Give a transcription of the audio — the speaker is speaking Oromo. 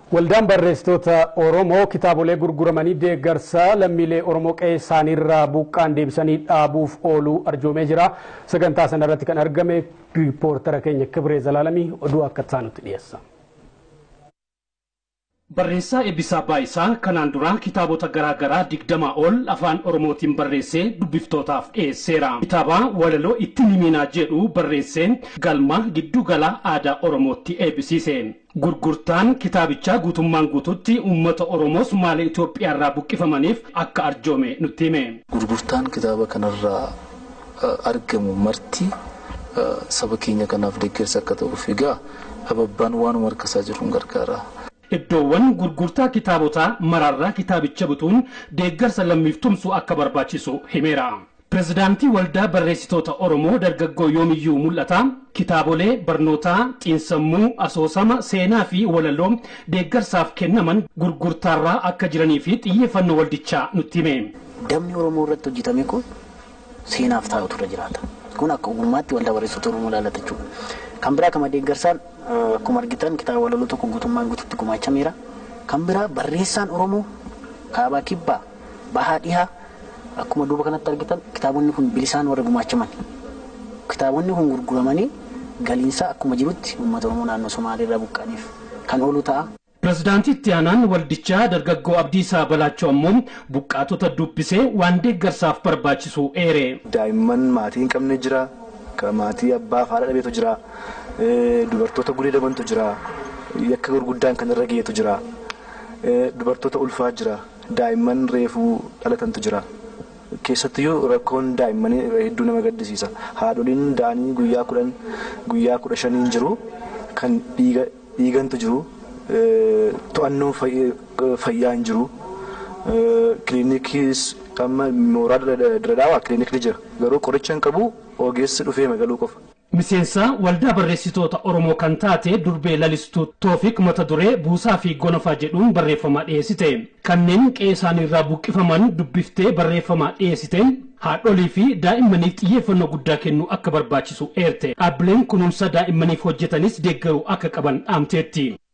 Waldaan barreessitoota Oromoo kitaabolee gurguramanii deeggarsa lammiilee Oromoo qe'ee isaaniirraa buqqaan deebisanii dhaabuuf ooluu arjoomee jira. Sagantaa sana irratti kan argame riippoortara keenya Kibree Zalaalamii oduu akka taanutti dhiyeessa. Barreessaa Eebbisaa Baayisaa kanaan dura kitaabota garaa garaa digdamaa ol afaan Oromootiin barreessee dubbiftootaaf dhiyeesseera. Kitaaba walaloo itti himinaa jedhu barreessee galma giddu gala aadaa Oromootti eebbisiise. Gurgurtaan kitaabichaa guutummaan guututti uummata Oromoo Sumaalee Itoophiyaarraa buqqifamaniif akka arjoome nutti hime. Gurgurtaan kitaaba kanarraa argamu marti saba keenya kanaaf deeggarsa akka ta'uuf egaa ababbaan waanuma harkasaa jiruun gargaara. Iddoowwan gurgurtaa kitaabotaa maraarraa kitaabicha bituun deeggarsa lammiif tumsu akka barbaachisu himeera. Pireezidaantii Waldaa Barreessitoota Oromoo dargaggoo yoomiyyuu mul'ata. Kitaabolee barnootaa, xiinsammuu, asoosama, seenaa fi walaloo deeggarsaaf kennaman gurgurtaarraa akka jiranii fi xiyyeeffannoo waldichaa nutti hime. Dabni Oromoo irratti hojjetame kun seenaaf taa'utu irra jiraata. Kun akka ogummaatti waldaa barreessitoota Oromoo ilaallata jechuudha. Kan biraa kama deeggarsaan akkuma argitan kitaaba walaloo tokko guutummaan guututti gumaachameera. Kan biraa barreessaan Oromoo kaabaa kibbaa bahaa dhihaa akkuma duuba kanatti argitan kitaabonni kun bilisaan warra gumaachaman. Kitaabonni kun gurguramanii galiinsaa akkuma jirutti uummata Oromoo naannoo Somaalee irraa buqqaniif kan oolu ta'a. Pireezidaantii itti aanaan waldichaa dargaggoo Abdiisaa Balaachoo ammoo buqqaatota dubbisee waan deeggarsaaf barbaachisu eere. Daa'imman maatii hin qabne jira. Maatii abbaa fi haadha dhabeetu jira. Dubartoota gudeedamantu jira. Yakka gurguddaan kan irra geetu jira. Dubartoota ulfaa jira. Daa'imman reefuu dhalatantu jira. Keessattiyyuu rakkoon daa'immanii hedduu nama gaddisiisa. Haadholiin da'anii guyyaa kudhan guyyaa kudha shaniin jiru kan dhiigantu jiru. To'annoon fayyaa hin jiru. Kiliinikiis amma mooraa dira dhaawaa kiliinikni jira. Garuu qoricha hin qabu ogeessi dhufee magaluu qofa. Miseensa waldaa barreessitoota Oromoo kan taate durbee lalistuu Toofiq mata duree buusaa fi gonofaa jedhuun barreeffama dhiyeessite. Kanneen qe'ee isaaniirraa buqqifaman dubbiftee barreeffama dhiyeessite. Haadholii fi daa'immaniif xiyyeeffannoo guddaa kennuu akka barbaachisu eerte. Dhaabbileen kunuunsa daa'immaniif hojjetanis deeggaruu akka qaban dhaamteetti.